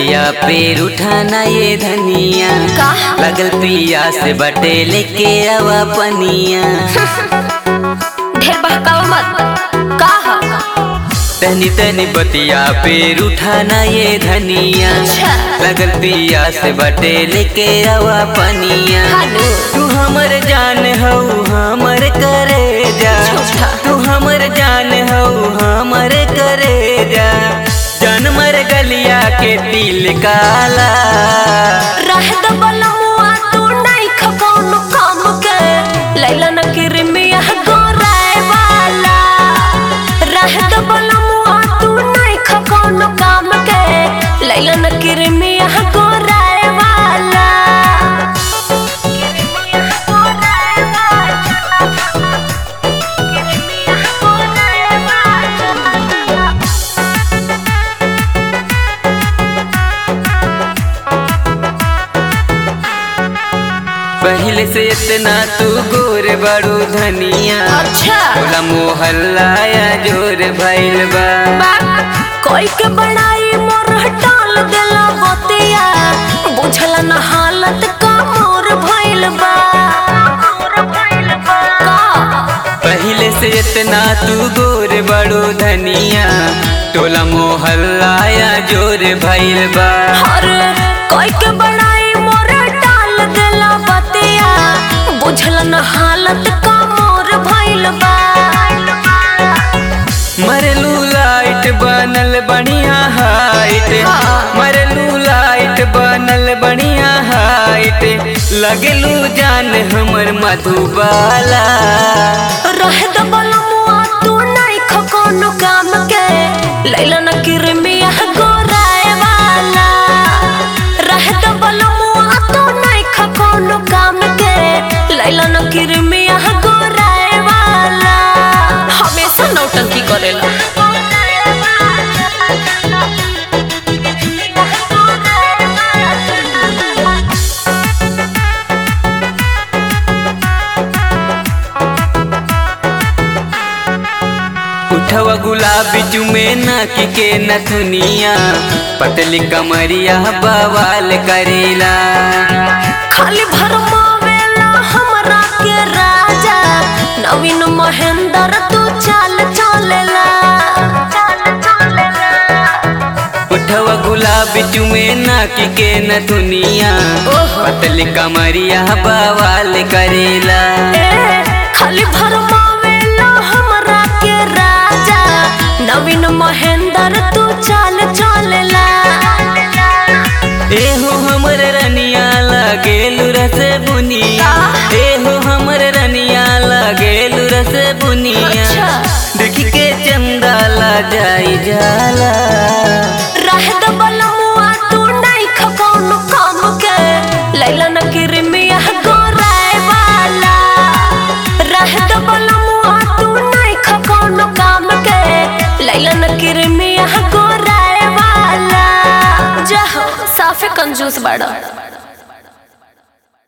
बतिया पे उठाना ये धनिया का? लगल पिया से बटे लेके आवा पनिया ढेर बहकावा मत का ह तनी तनी बतिया पे उठाना ये धनिया अच्छा। लगल पिया से बटे लेके आवा पनिया हालो तू हमर जान हऊ हमर करे जा झूठा। तू हमर जान हऊ हमर करे जा जान मर गलिया के दिल काला रह द बलमुआ तू नहीं खकौनो काम के लैला न किरमिया गोराए वाला रह द बलमुआ तू नहीं खकौनो काम के लैला न किरमिया गोराए वाला पहले से इतना तू गोर बड़ू धनिया अच्छा बोला मोहल्ला या जोर भइल बा कोई के बड़ाई मोर टाल देला बतिया बुझला न हालत का मोर भइल बा का? पहले से इतना तू गोर बड़ू धनिया टोला मोहल्ला या जोर भइल बा अरे कोई के बड़ाई मोर टाल देला बतिया बुझला न हालत का मोर भइल बा मरलू लाइट बनल बढ़िया हाइट हाँ। मरलू लाइट बनल बढ़िया हाइट लगलू जान हमर मधुबाला रह द बलमुआ तू नहीं खकोनो काम के लैला न किरमिया गोराए वाला रह द बलमुआ तू नहीं खकोनो काम के लैला न किरमिया गोराए वाला हमेशा नौटंकी करेला उठवा गुलाबी चुमे नाक के नथुनिया पतली कमरिया बवाल करेला खाली भरमावेला हमरा के राजा नवीन महेंद्र तू चाल चलेला उठवा गुलाबी चुमे नाक के नथुनिया ओहो। पतली कमरिया बवाल करेला ए खाली भरमावेला हमरा के राजा नवीन महेंद्र तू चाल चलेला एहो हमर रनिया लगेलु रस बुनिया एहो हमर रनिया लगेलु रस बुनिया अच्छा। देख के चंदा ला जाई जाला रह द बलमुआ तू नहीं खकौनो काम के लैला न किरमिया गोराए वाला रह द बलमुआ तू नहीं खकौनो काम के लैला न किरमिया गोराए वाला जहो साफे कंजूस बड़ा